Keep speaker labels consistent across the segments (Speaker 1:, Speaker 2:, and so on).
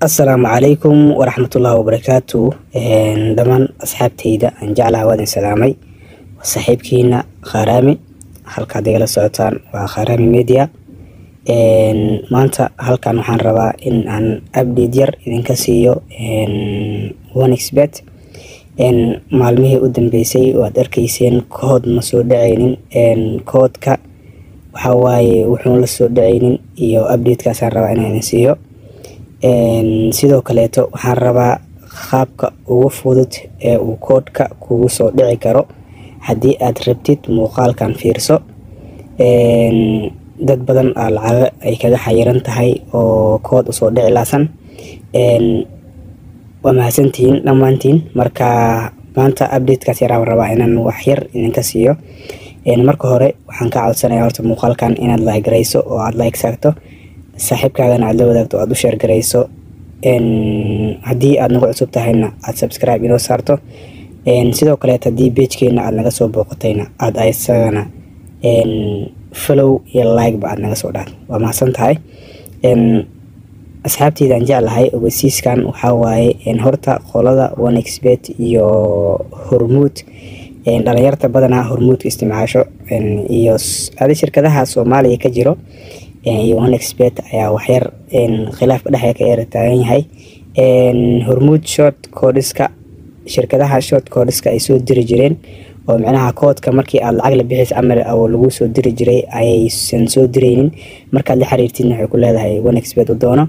Speaker 1: asalaamu calaykum waraxmatullaahi wabarakaatu dhammaan asxaabteyda aan jeclaha waadin salaamay waa saaxiibkiina kharaami halkaad igala socotaan waa kharaami media maanta halkan waxaan rabaa in aan update yar idinka siiyo onexbet maalmihii u dambeysay waad arkeyseen kood ma soo dhaceynin koodka waxaa waaye wuxuun la soo dhaceynin iyo updatekaasaan rabaa inaan idin siiyo sidoo kaleeto waxaan rabaa qaabka ugu fudud ee uu koodhka kugu soo dhici karo haddii aad rabtid muuqaalkan fiirso dad badan aa lacago ay kaga xayiran tahay oo kood usoo dhici laasan waa mahadsantihiin dhammaantiin marka maanta updatekaas yaraan rabaa inaan wax yar idinka siiyo marka hore waxaan ka codsanaya horta muuqaalkan inaad like garayso oo aad like saagto saaxiibkaagana aad la wadaagto aad u sheer garayso haddii aad nagu cusub tahayna aad subscribe inoo saarto sidoo kaleet haddii beejkeena aad naga soo booqatayna aad isagana follow iyo likeba aad naga soo dhaad waa mahadsan tahay asxaabteydaan jeclahay ogeysiiskan waxaa waaye horta qolada onexbet iyo hormuud dhalinyarta badanaa hormuudka isticmaasho iyo adi shirkadaha soomaaliya ka jiro iyo onexbet ayaa waxyar khilaafka dhexda ka eera taagan yahay hormuud short coodiska shirkadaha short coodiska ay soo diri jireen oo micnaha koodka markii aad lacag la bixis camal oo lagu soo diri jiray ayaysan soo direynin markaad la xiriirtidna waxay ku leedahay onexbet u doono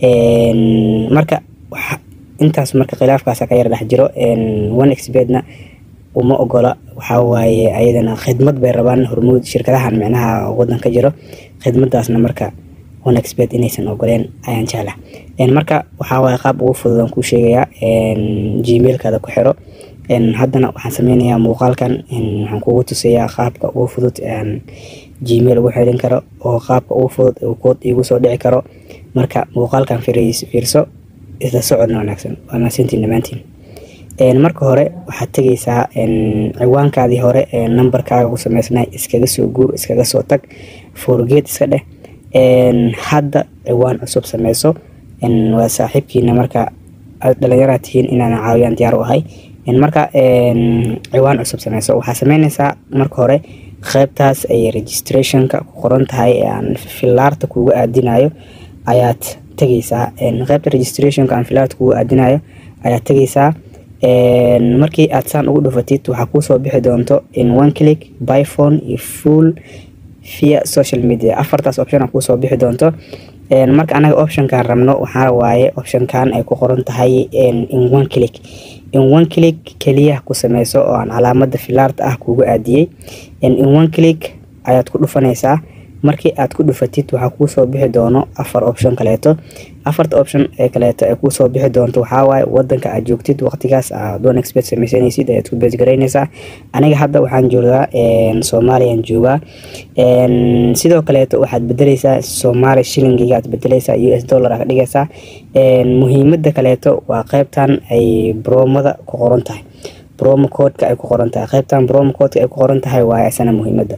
Speaker 1: marka intaas marka khilaafkaasa ka yar dhex jiro onexbetna uma ogola waxaa waaye ayadana khidmad bay rabaan hormuud shirkadahan micnaha wadan ka jiro khidmadaasna marka onexbet inaysan ogoleen ayaan jecla marka waxaa waaye qaab ugu fudud aan kuu sheegayaa gmailkaada ku xiro haddana waxaan sameynayaa muuqaalkan waxaan kugu tusayaa qaabka ugu fudud aan gmail ugu xirin karo oo qaabka ugu fudud uu kood iigu soo dhici karo marka muuqaalkan fiirso isla socodna wanaagsan waa mahadsantiin dhammaantiin marka hore waxaad tegeysaa ciwaankaadii hore ee nambarkaaga ku sameysnay iskaga soo guur iskaga soo tag forgeed iska dheh hadda ciwaan cusub sameyso waa saaxiibkiina marka dhalinyaraa tihiin inaan caawiyaan diyaar u ahay marka ciwaan cusub sameyso waxaa sameyneysaa marka hore qeybtaas ay registrationka ku qoran tahay ee aan filaarta kuuga aadinayo ayaad tegeysaa qeybta registrationka aan filaarta kuuga aadinayo ayaad tegeysaa markii aad saan ugu dhufatid waxaa kuusoo bixi doonto in one click byphone iyo full via social media afartaas option kuusoo bixi doonto marka anaga optionkan rabno waxaa waaye optionkan ay ku qoran tahay in one click in one click keliya ku sameyso oo aan calaamada filaarta ah kuuga aadiyey in one click ayaad ku dhufanaysaa markii aad ku dhufatid waxaa kuusoo bixi doono afar option kaleeto afarta option ee kaleeto ee kuusoo bixi doonto waxaa waaye wadanka aad joogtid waqtigaas aad onexbet sameysanaysid ayaad ku beesgaraynaysaa aniga hadda waxaan joogaa soomaaliyaan joogaa sidoo kaleeto waxaad bedeleysaa soomaali shilingiga aad bedeleysaa u s dollar ka dhigaysaa muhiimada kaleeto waa qeybtan ay bromada ku qoran tahay bromo codeka ay ku qoran tahay qeybtan bromo codeka ay ku qoran tahay waa isana muhiimada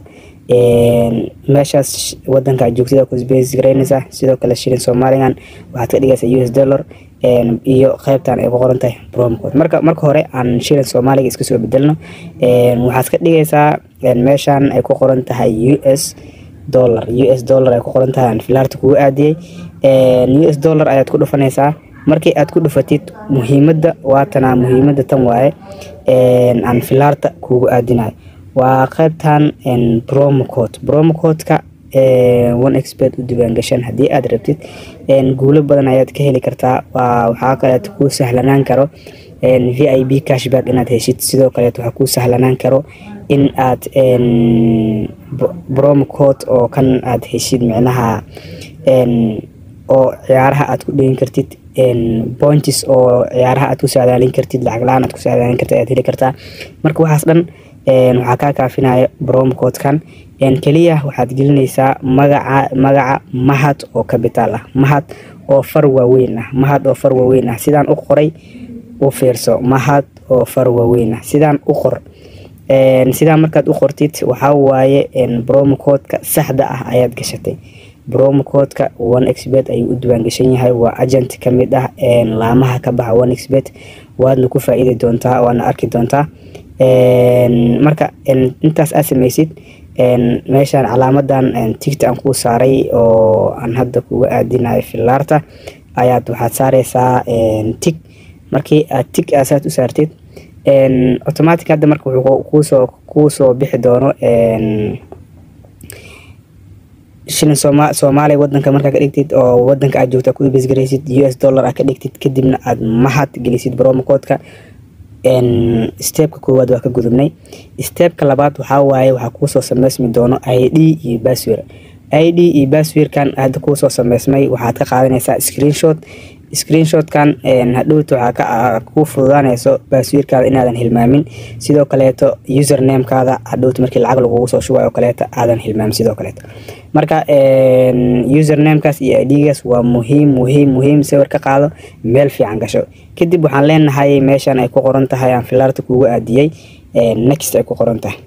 Speaker 1: meeshaas wadanka joogtida ku beesgaraynaysaa sidoo kale shilin soomaaligan waxaad ka dhigaysaa u s dollar iyo qeybtan ay ku qoran tahay bromcode marka marka hore aan shilin soomaaliga iska soo bedelno waxaad ka dhigaysaa meeshan ay ku qoran tahay u s dollar u s dollar ay ku qoran tahay aan filaarta kugu aadiyey u s dollar ayaad ku dhufanaysaa markii aad ku dhufatid muhiimada waatana muhiimada tan waaye aan filaarta kugu aadinayo waa qeybtan bromocode bromocodeka one expert u diiwaangashan haddii aad rabtid guulo badan ayaad ka heli kartaa waxaa kaleeto kuu sahlanaan karo v i b cashback inaad heshid sidoo kaleeto waxaa kuu sahlanaan karo in aad bromocode oo kan aad heshid micnaha oo ciyaaraha aad ku dhigin kartid points oo ciyaaraha aad ku saadaalin kartid lacag la-aan aad ku saadaalin kartid ayaad heli kartaa marka waxaas dhan waxaa kaa kaafinaya bromcodekan keliya waxaad gelinaysaa magaca magaca mahad oo kabitaal ah mahad oo far waaweyn ah mahad oo far waaweyn ah sidaan u qoray u fiirso mahad oo far waaweyn ah sidaan u qor sidaan markaad u qortid waxaa waaye bromocodeka saxda ah ayaad gashatay bromo codeka one xbet ayuu u diiwaangashan yahay waa agent ka mid ah laamaha ka baxa one xbet waadna ku faa-iidi doontaa waadna arki doontaa marka intaas aad sameysid meeshaan calaamadan tigta aan kuu saaray oo aan hadda kuga aadinayo filaarta ayaad waxaad saareysaa tig markii aad tig aasaad u saartid automatic hadda marka wuxuu kuusoo kuusoo bixi doono shilin sooma soomaaliya wadanka markaa ka dhigtid oo wadanka aad joogta ku ibisgaraysid u s dollar aa ka dhigtid kadibna aad mahad gelisid bromocodeka stebka koowaad waa ka gudubnay stebka labaad waxaa waaye waxaa kuusoo sameysmi doono i d iyo baswer i d iyo baswerkan hadda kuusoo sameysmay waxaad ka qaadanaysaa screenshot screenshotkan hadhowta waxaa ku fududaaneyso baaswiirkaada inaadan hilmaamin sidoo kaleeto usernamekaada hadhowta markii lacag lagugu soo shubayo kaleeto aadan hilmaamin sidoo kaleeto marka usernamekaas iyo idgaas waa muhiim muhiim muhiim sawir ka qaado meel fiican gasho kadib waxaan leenahay meeshan ay ku qoran tahay aan filaarta kugu aadiyey next ay ku qoran tahay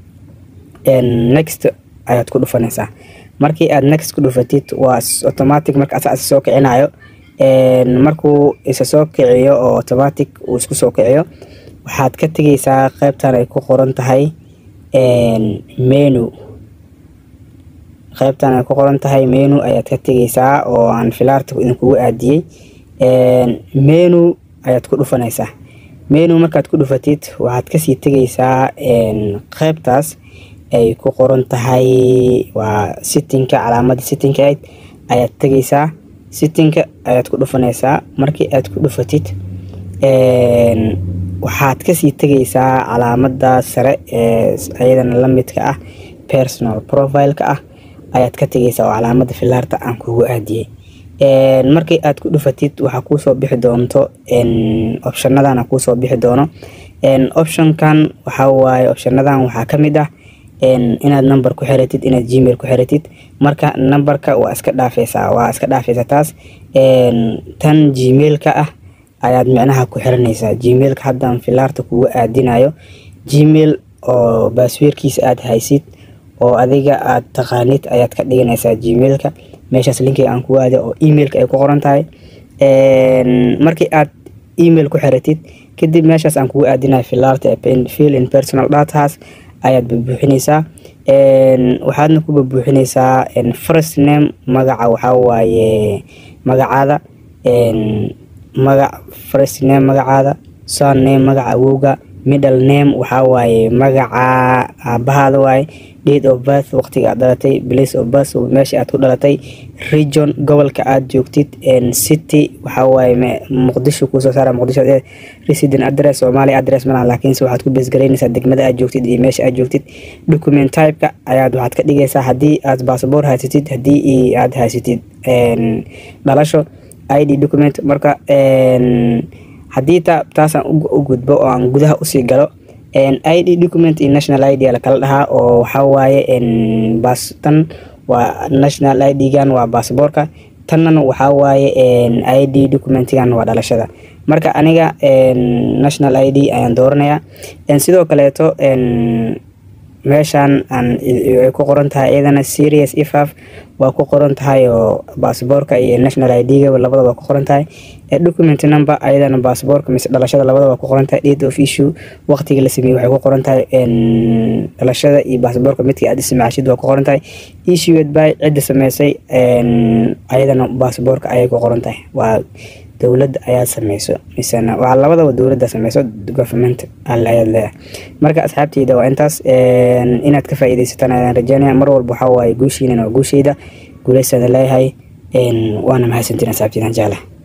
Speaker 1: next ayaad ku dhufanaysaa markii aad next ku dhufatid waa automatic marka asaa soo kicinayo markuu isa soo kiciyo oo automatic uu isku soo kiciyo waxaad ka tegeysaa qeybtan ay ku qoran tahay menu qeybtan ay ku qoran tahay menu ayaad ka tegeysaa oo aan filaarta idinkugu aadiyey menu ayaad ku dhufanaysaa menu markaad ku dhufatid waxaad kasii tegeysaa qeybtaas ay ku qoran tahay waa sittinka calaamada sittinka ayd ayaad tegeysaa sittinka ayaad ku dhufanaysaa markii aad ku dhufatid waxaad kasii tegeysaa calaamada sare ee ayadana lamidka ah personal profileka ah ayaad ka tegeysaa oo calaamada filaarta aan kugu aadiyey markii aad ku dhufatid waxaa kuusoo bixi doonto opshanadan kuusoo bixi doono optionkan waxaa waaye opshanadan waxaa kamid ah inaad number ku xiratid inaad gmail ku xiratid marka numberka waa iska dhaafeysaa waa iska dhaafeysaa taas tan gmailka ah ayaad micnaha ku xiranaysaa gmailka haddaan filaarta kugu aadinayo gmail oo baasweerkiisa aad haysid oo adiga aad taqaanid ayaad ka dhiganaysaa gmailka meeshaas linkiga aan kugu aada oo emailka ay ku qoran tahay markii aad email ku xiratid kadib meeshaas aan kugu aadinayo filaarta fill in personal dataas ayaad bubuuxineysaa waxaadna ku bubuuxineysaa first name magaca waxaa waaye magacaada magac first name magacaada son name magaca awowga middle name waxaa waaye magaca aabahaada waaye date of birth waqtiga aad dhalatay place of birth meesha aad ku dhalatay region gobolka aad joogtid city waxaa waaye muqdisho kuusoo saara muqdisho resident address soomaaliya address malaha laakiinse waxaad ku beesgaraynaysaa degmada aad joogtid iyo meesha aad joogtid document typeka ayaad waxaad ka dhigaysaa haddii aad basaboor haysatid haddii aad haysatid dhalasho id document marka haddii taasaan u gudbo oo aan gudaha usii galo id document iyo national id la kala dhahaa oo waxaa waaye tan waa national id-gan waa basaboorka tannan waxaa waaye id documentigan waa dhalashada marka aniga national id ayaan dooranayaa sidoo kaleeto meeshaan ay ku qoran tahay iyadana serious ifaf waa ku qoran tahay oo basaboorka iyo national id-ga labada waa ku qoran tahay document number ayadana basaboorka mise dhalashada labada waa ku qoran tahay date of issue waqtiga la sameeyey waxay ku qoran tahay dhalashada iyo basaboorka midkii aad ismaashid waa ku qoran tahay issued by cidda sameysay ayadana basaboorka ayay ku qoran tahay waa dowladda ayaa sameyso misena waa labadaba dowladda sameyso government alle ayaad leedahay marka asxaabteyda waa intaas inaad ka faa-iideysataan ayaan rajeynaya mar walba waxaa waaye guushiinan waa guusheyda guuleysaada leeyahay waana mahadsantiin asxaabteydan jeclaha